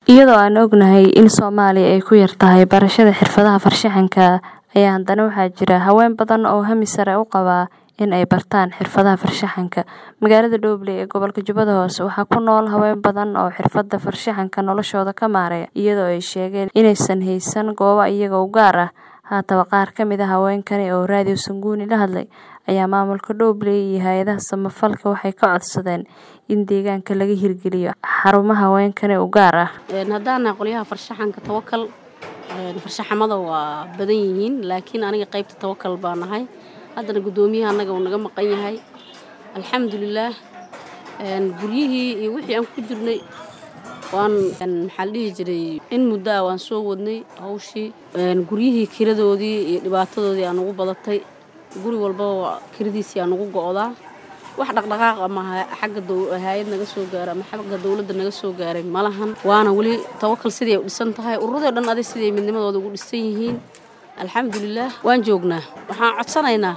iyadoo aan ognahay in soomaaliya ay ku yartahay barashada xirfadaha farshaxanka ayaa haddana waxaa jira haween badan oo hami sare u qabaa in ay bartaan xirfadaha farshaxanka magaalada dhobley ee gobolka jubbada hoose waxaa ku nool haween badan oo xirfada farshaxanka noloshooda ka maareeya iyadoo ay sheegeen inaysan haysan goobo iyaga u gaar ah haataba qaar ka mid a haweenkani oo raadiyo sanguuni la hadlay ayaa maamulka dhobley iyo hay-adaha samafalka waxay ka codsadeen in deegaanka laga hirgeliyo xarumaha haweenkani u gaar ah haddaana qolyaha farshaxanka tawakal farshaxamada waa badan yihiin laakiin aniga qaybta tawakal baa nahay haddana guddoomiyaha annaga uu naga maqan yahay alxamdulilaah guryihii iyo wixii aan ku jirnay waan maxaa la dhihi jiray in muddo ah waan soo wadnay hawshii guryihii kiradoodii iyo dhibaatadoodii aan ugu badatay guri walbaba kiradiisii aan ugu go'daa wax dhaqdhaqaaq ama xagga hay-ad naga soo gaara ama xagga dowladda naga soo gaaray ma lahan waana weli tawakal sidii ay u dhisan tahay ururadii o dhan adig sidii midnimadooda ugu dhisan yihiin alxamdulilaah waan joognaa waxaan codsanaynaa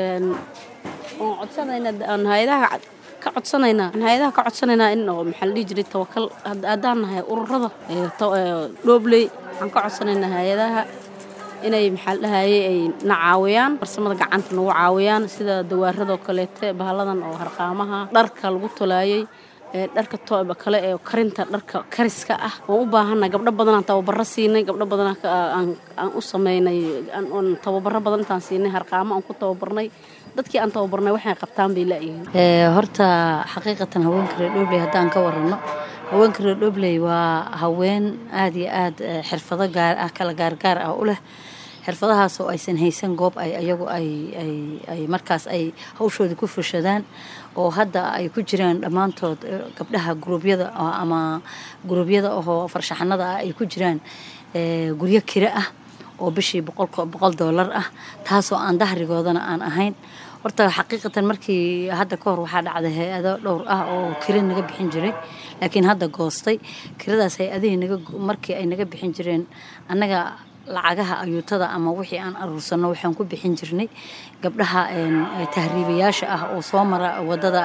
waan codsanaynaa aan hay-adaha ka codsanaynaa aan hay-adaha ka codsanaynaa in oo maxaa la dhihi jiray tawakal haddaan nahay ururada dhobley waxaan ka codsanaynaa hay-adaha inay maxaa la dhahaye ay na caawiyaan farsamada gacanta nagu caawiyaan sida dawaaradoo kaleete bahalladan oo harqaamaha dharka lagu tolaayey dharka kale ee karinta dharka kariska ah waan u baahannahay gabdho badanaan tababaro siinay gabdho badan aan u sameynay tababaro badan intaan siinay harqaamo aan ku tababarnay dadkii aan tababarnay waxay qabtaan bay laayihiin horta xaqiiqatan haweenka reer dhobley haddaan ka warano haweenka reer dhobley waa haween aada iyo aada xirfado gaar ah kala gaargaar ah u leh xirfadahaas oo aysan haysan goob ay ayagu ay markaas ay hawshooda ku fushadaan oo hadda ay ku jiraan dhammaantood gabdhaha guruubyada ama guruubyada ahoo farshaxanada ah ay ku jiraan guryo kiro ah oo bishii boqol doolar ah taasoo aan dahrigoodana aan ahayn horta xaqiiqatan markii hadda ka hor waxaa dhacday hay-ado dhowr ah oo kira naga bixin jiray laakiin hadda goostay kiradaas hay-adihii markii ay naga bixin jireen annaga lacagaha ayuutada ama wixii aan aruursanno waxaan ku bixin jirnay gabdhaha tahriibayaasha ah oo soo mara wadada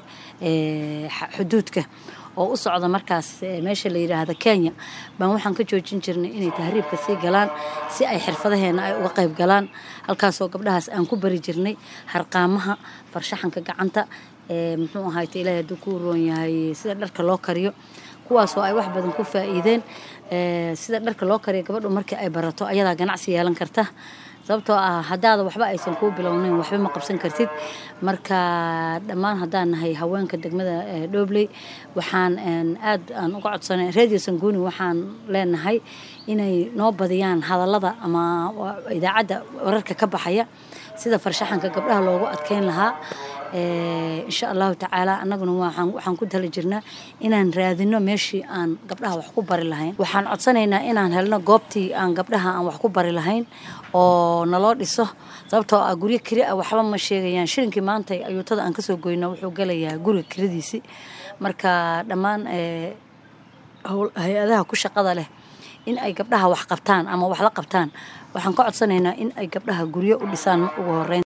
xuduudka oo u socda markaas meesha la yidhaahda kenya baan waxaan ka joojin jirnay inay tahriibka sii galaan si ay xirfadaheena ay uga qayb galaan halkaasoo gabdhahaas aan ku bari jirnay harqaamaha farshaxanka gacanta muxuu ahayta ilaahay hadduu ku roon yahay sida dharka loo kariyo kuwaasoo ay wax badan ku faa'iideen sida dharka loo kariyo gabadhu markii ay barato ayadaa ganacsi yeelan karta sababtoo ah haddaada waxba aysan kuu bilownayn waxba ma qabsan kartid marka dhammaan haddaan nahay haweenka degmada dhobley waxaan aad aan uga codsanay radio sanguuni waxaan leenahay inay noo badiyaan hadallada ama idaacadda wararka ka baxaya sida farshaxanka gabdhaha loogu adkeyn lahaa insha allahu tacaala annaguna waxaan ku tali jirnaa inaan raadino meeshii aan gabdhaha wax ku bari lahayn waxaan codsanaynaa inaan helno goobtii aan gabdhaha aan wax ku bari lahayn oo naloo dhiso sababtoo ah guryo kiri ah waxba ma sheegayaan shilinkii maanta ayuutada aan kasoo goyno wuxuu galayaa guriga kiradiisii marka dhammaan hay-adaha ku shaqada leh in ay gabdhaha wax qabtaan ama wax la qabtaan waxaan ka codsanaynaa in ay gabdhaha guryo u dhisaan ugu horeyn